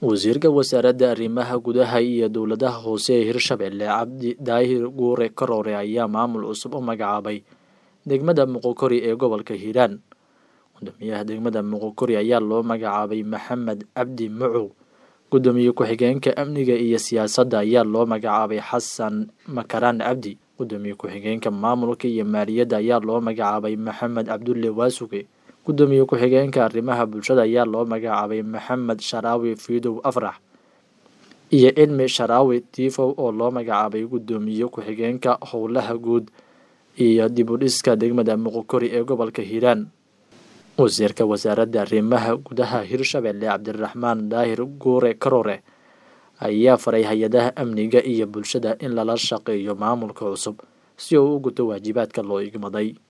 wasiirka wasaaradda arrimaha gudaha iyo dowladaha hoose ee hirshabelle cabdi daahir guure karoore ayaa maamul cusub u magacaabay degmada muqokori ee gobolka hiiraan gudoomiyaha degmada muqokori ayaa loo magacaabay maxamed cabdi mucow gudoomiye ku-xigeenka amniga iyo siyaasadda ayaa loo magacaabay xasan makaraan cabdi gudoomiye ku-xigeenka maamulka iyo maaliyadda ayaa loo magacaabay maxamed cabdulle waasuge gudoomiye ku-xigeenka arrimaha bulshada ayaa loo magacaabay maxamed sharaawi fiidow afrax iyo cilmi sharaawi tiifow oo loo magacaabay gudoomiye ku-xigeenka howlaha guud iyo dib u dhiska degmada muqokori ee gobolka hiiraan wasiirka wasaaradda arrimaha gudaha hirshabelle cabdiraxmaan daahir guure karoore ayaa faray hay-adaha amniga iyo bulshada in lala shaqeeyo maamulka cusub si uu u guto waajibaadka loo igmaday